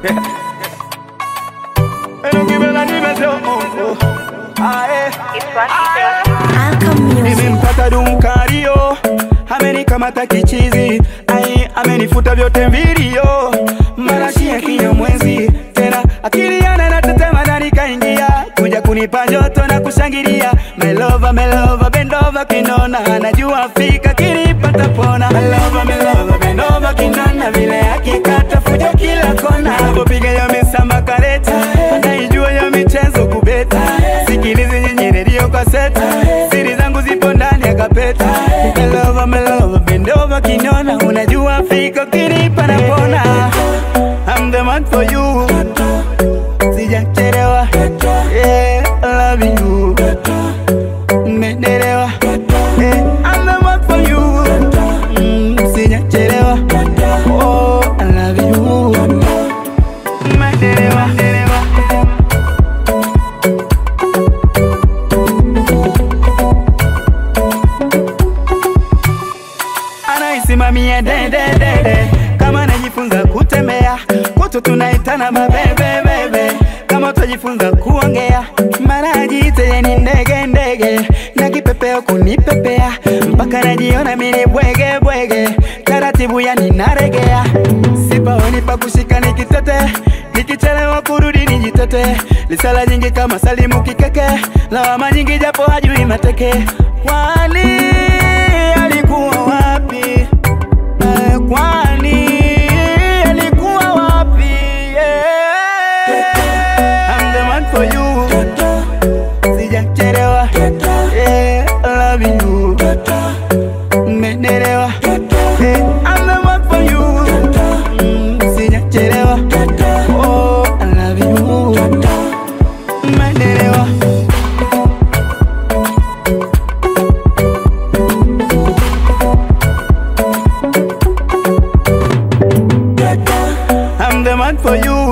Enukibela nimesema oh, ae Alcom Music. nimempata dumkario amenikamata kichizi ai amenifuta vyote mvilio marashi ya kinyamwezi tena akili yana natetema ndani kaingia kuja kunipa joto na kushangilia melova melova bendova kinona anajua fika kinipata pona melova melova bendova kinona vile akikata fujo kila kona avopiga ya misamba kareta anaijua ya michezo kubeta sikilizi nyinyi redio kwa seta siri zangu zipo ndani ya kapeta melova melova bendova kinona unajua fika kinipa na pona I'm the man for you sijachelewa yeah, I love you Mmenielewa yeah, I'm the man for you mm, sijachelewa oh, I love you Mmenielewa anaisimamia dededede kama najifunza kutembea kwetu tunaitana mabebebebe kama utajifunza kuongea marajiite ni ndege ndege na kipepeo kunipepea mpaka najiona mini bwege bwege taratibu yani naregea sipaoni pa kushika nikitete nikichelewa kurudi nijitete lisala nyingi kama salimu kikeke lawama nyingi japo hajui mateke kwani alikuwa wapi Eh, kwani alikuwa wapi yeah. I'm the man for you sijachelewa yeah, I love you Mmenielewa Eh, I'm the man for you Mm, sijachelewa oh, I love you Mmenielewa I'm the man for you